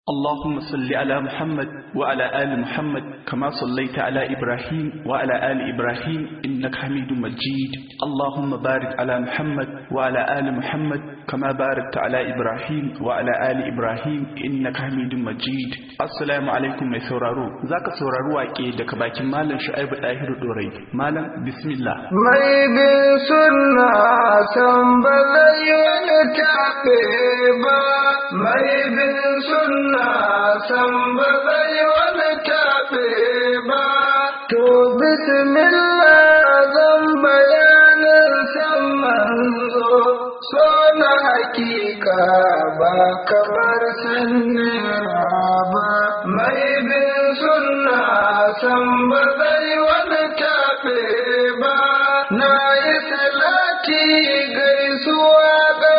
اللهم صل على محمد وعلى آل محمد كما صليت على إبراهيم وعلى آل إبراهيم إنك حميد مجيد اللهم بارك على محمد وعلى آل محمد كما باركت على إبراهيم وعلى آل إبراهيم إنك حميد مجيد السلام عليكم mai sauraro zaka saurari wake daga bakin malam Shu'aibu Dahiru Dorai malam bismillah mai bin sunna san ba zai wani tafe ba mai bin sunna san ba zai wani tafe ba to bismillah zan bayanin san manzo so na hakika ba kamar sanira ba mai bin sunna san ba zai wani tafe ba na yi salati gaisuwa ga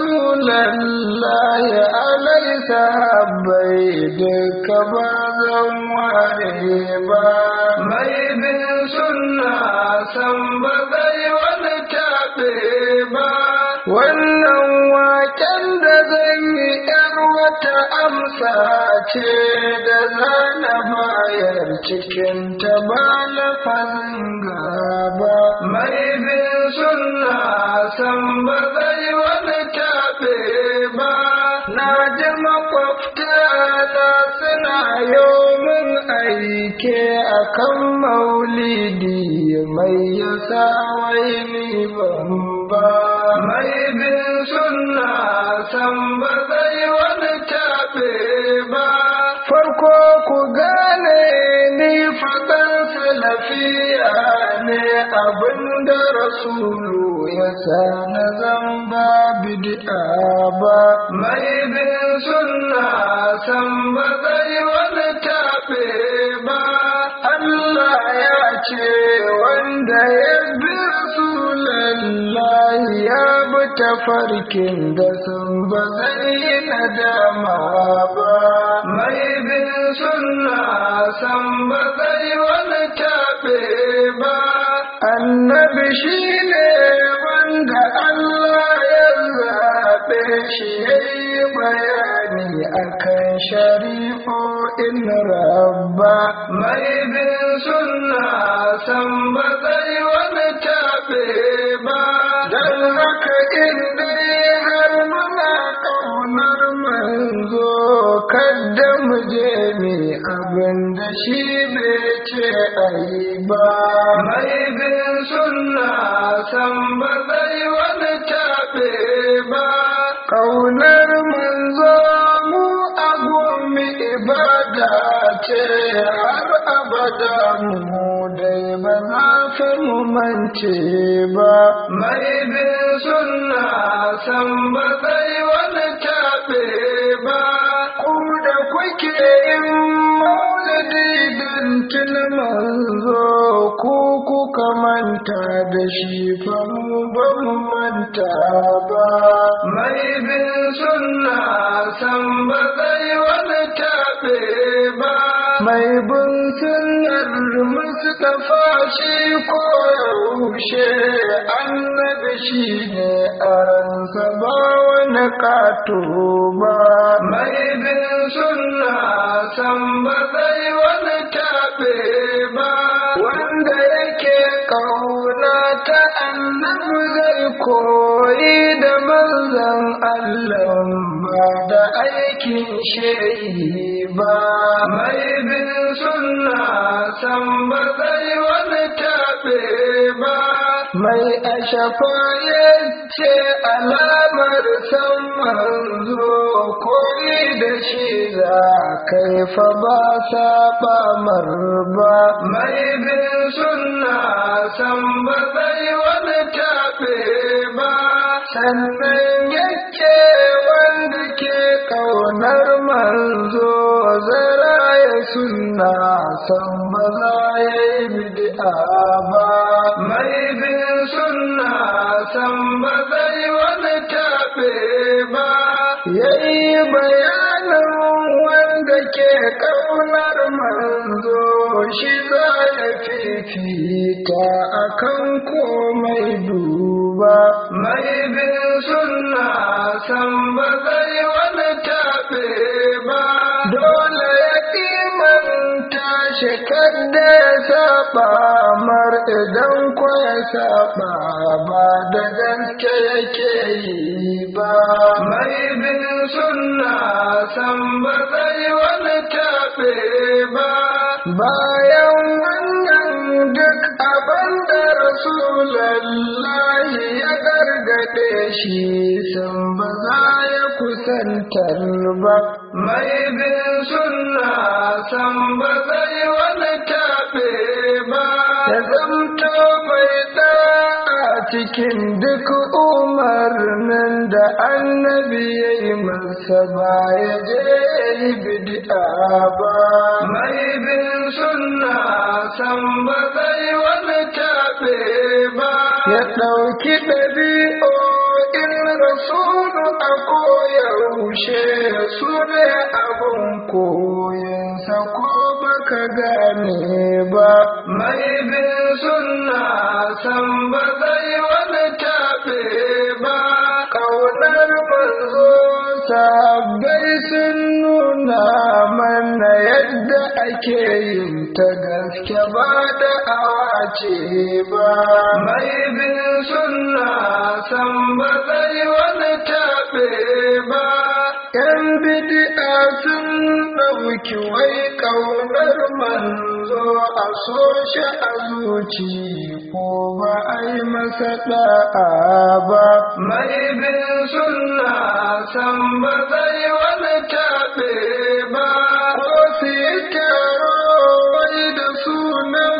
rasulallah ya alai sahabbai duka ba zan ware ba mai bin sunna san ba zai wani tafe ba wannan waken da zan yi ‘yar wata amsa ce da zana bayar cikin ta ba lafazin gaba mai bin sunna san ba zai wani tafe ba na ji makwabta na suna min aike akan maulidi mai yasa wai ni ban ba mai bin sunna san ba zai wani tafe ba farko ku gane ni faɗan salafiya ne abinda rasulu ya sa na zamba bid'a ba mai bin sunna san ba zai wani tafe ba Allah ya ce wanda ya bi Rasulallah ya bi tafarkin da sun ba zai yi nadama ba. Mai bin sunna san ba zai wani tafe ba. Annabi shi ne wanda Allah ya zaɓe shi ya yi bayani akan shari'o'in rabba. Mai bin sunna san ba zai wani tafe ba. Don haka in dai har muna ƙaunar manzo kadda mu je mi abin da shi bai ce a yi ba. Mai bin sunna san ba zai wani tafe ba. Ƙaunar manzo mu agumi ibada ce har abada mu dai ba za mu mance ba. Mai bin sunna san ba zai wani tafe ba. Ku da kuke yin maulidi don tun manzo ku kuka manta da shi fa mu ba mu manta ba. Mai bin sunna san ba zai wani tafe ba. Mai bin sunnar Mustapha shi ko yaushe annabi shi ne a ransa ba wani kato ba. Mai bin sunna san ba zai wani tafe ba. Wanda yake kauna ta annabi zai koyi da manzan Allah ba da aikin shehi ba. Mai bin sunna san ba zai wani tafe ba. Mai ashafa ya ce alamar san manzo koyi da shi za kai fa ba saba marba. Mai bin sunna san ba zai wani tafe ba. Sannan yake wanda ke ƙaunar manzo zara ya sunna san ba za ya yi bid'a ba. Mai bin sunna san ba zai wani tafe ba. Ya yi bayanin wanda ke ƙaunar manzo shi za ya fifita akan komai duba. Mai bin sunna san ba zai wani tafe ba dole ya imanta shi kadda ya saba mar idan ko ya saba ba da gaske yake yi ba mai bin sunna san ba zai wani taɓe ba bayan wannan duk abin da rasulallahi ya gargaɗe shi sun ba za ya kusantar ba mai bin sunna san ba zai wani taɓe ba ya zamto mai ɗa'a cikin duk umarnin da annabi ya yi masa ba ya je ya yi bid'a ba mai bin sunna san ba zai wani taɓe ba ya ɗauki ɗabi'o'in rasulu a koyaushe su ne abin koyinsa ko baka gane ba mai bin sunna san ba zai wani taɓe ba ƙaunar manzo sabbai sun nuna mana yadda ake yin ta gaske ba da awace ba mai bin sunna san ba zai wani taɓe ba yan bidi'a sun ɗauki wai ƙaunar manzo a so shi a zuci ko ba a yi masa ɗa'a ba mai bin sunna san ba zai wani taɓe ba ko su yi taro wai da sunan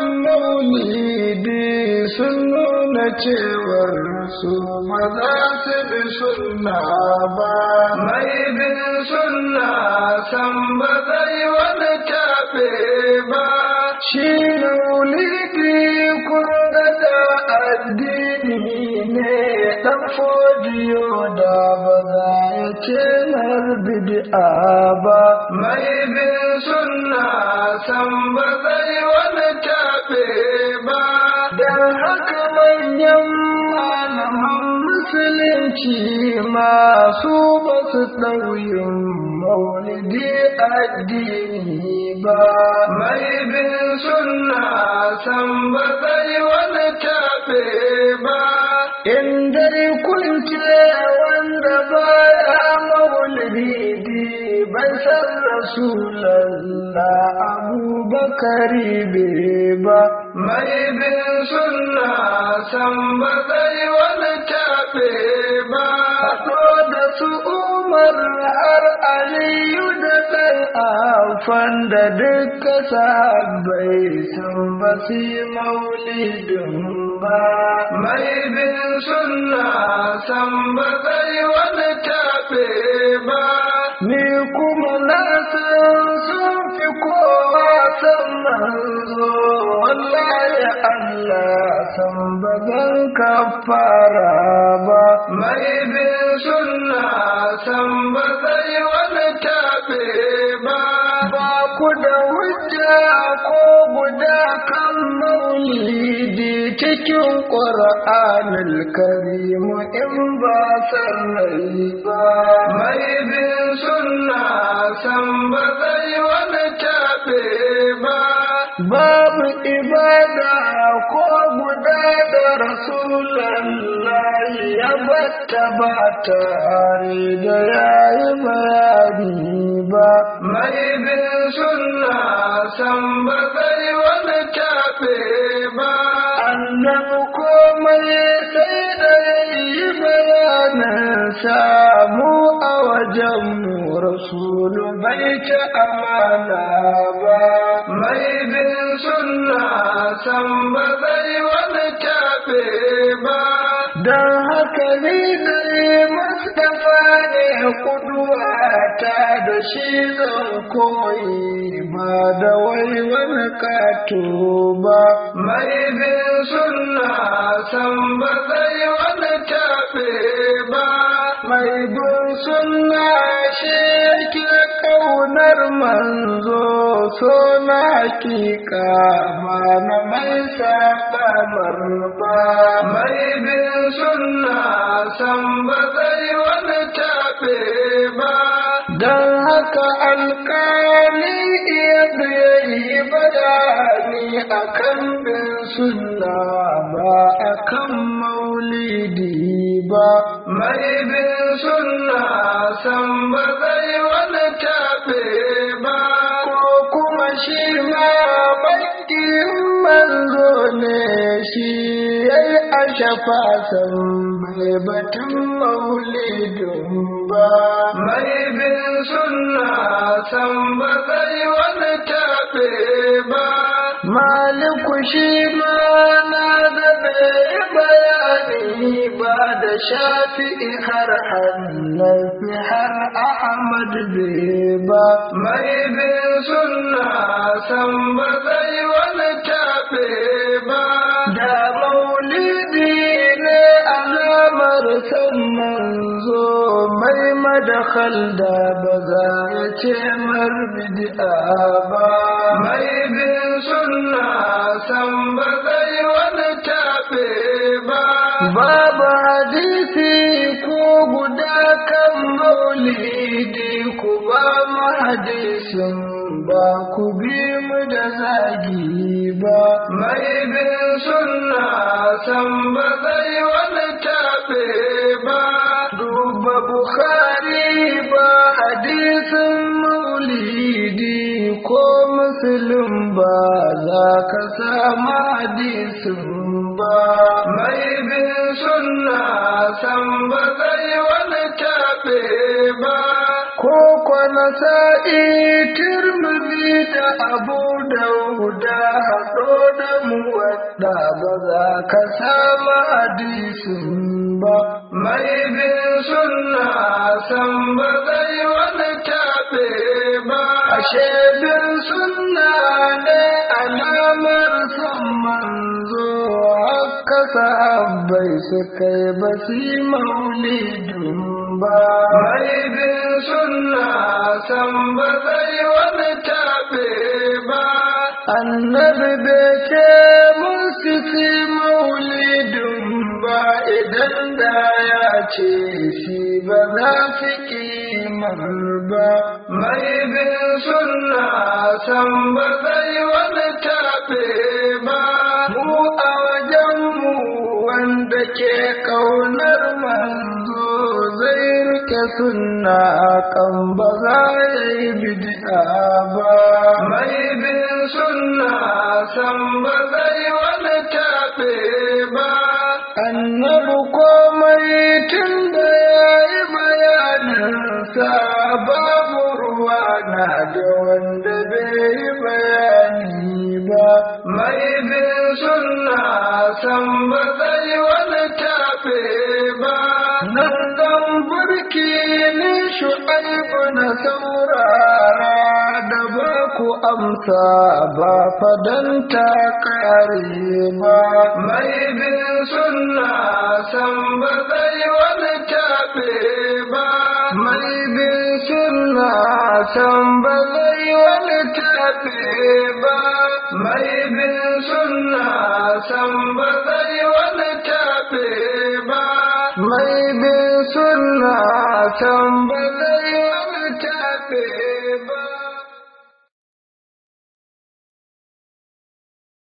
maulidi sun nuna cewar su ba za su bi sunna ba mai bin sunna san ba zai wani taɓe ba shi maulidi kun ga da addini ne ɗan fodiyo da ba za ya ce mar bid'a ba mai bin sunna san ba zai wani taɓe ba don haka manyan malaman musulunci masu ba su ɗauyin maulidi addini ba mai bin sunna san ba zai wani taɓe ba in dai kun ce wanda baya maulidi bai san rasulallah abubakari bai ba mai bin sunna san ba zai wani taɓe ba haɗo da su umar har aliyu da ɗan afan da duka sahabbai san ba su yi maulidin ba mai bin sunna san ba zai wani taɓe ba ni kuma na san sun fi kowa san manzo wallahi Allah san ba zan kafara ba mai bin sunna san ba zai wani taɓe ba ba ku da hujja ko guda kan maulidi cikin ƙur'anul karimu in ba sarrai ba mai bin sunna san ba zai wani taɓe ba babu ibada ko guda da rasulallah ya batta ba tare da yayi bayani ba mai bin sunna san ba zai wani taɓe ba annabi komai sai da yi bayanin samu a wajen mu rasulu bai ci amana ba mai bin sunna san ba zai wani taɓe ba don haka ni dai mustapha ne kuduwa ta da shi zan koyi ba da wai wani kato ba mai bin sunna san ba zai wani taɓe ba mai bin sunna shi yake ƙaunar manzo so na hakika ba na mai saɓamar ba mai bin sunna san ba zai wani taɓe ba don haka haka alƙali yadda ya yi bayani akan bin sunna ba akan maulidi ba mai bin sunna san ba zai wani taɓe ba ko kuma shi ma bakin manzo ne shi ya yi a shafa san bai batun maulidin ba mai bin sunna san ba zai wani taɓe ba maliku shi ma na da bai bayani ba da shafi'i har hannafi har ahmad bai ba mai bin sunna san ba zai wani taɓe ba da maulidi ne alamar san manzo mai madakhal da ba za ya ce marbidi'a ba mai bin sunna san ba zai wani taɓe ba babu hadisi ko guda kan maulidi ku ba mu hadisin ba ku bi mu da zagi ba mai bin sunna san ba zai wani taɓe ba duba bukhari ba hadisin maulidi ko musulun ba za ka samu hadisin ba mai bin sunna san ba zai wani taɓe ba ko kwana sa'i turmuzi da abu dauda haɗo da muwadda ba za ka samu hadisin ba mai bin sunna san ba zai wani taɓe ba ashe bin sunna ne alamar san manzo haka sahabbai suka yi basi maulidin ba mai bin sunna san ba zai wani taɓe ba annabi bai ce musu si maulidin ba idan da ya ce shi ba za su kimar ba mai bin sunna san ba zai wani taɓe ba mu a wajenmu wanda ke ƙaunar manzo zai rike sunna kan ba za ya yi bid'a ba mai bin sunna san ba zai wani taɓe ba annabi komai tun da ya yi bayaninsa babu ruwa na da wanda bai yi bayani ba mai bin sunna san ba zai wani taɓe ba nan zan burki ni shu'aibu na saurara da ba ku amsa ba fadanta kare ba mai bin sunna san ba zai wani taɓe ba mai bin sunna san ba zai wani taɓe ba mai bin sunna san ba zai wani taɓe ba mai bin sunna san ba zai wani taɓe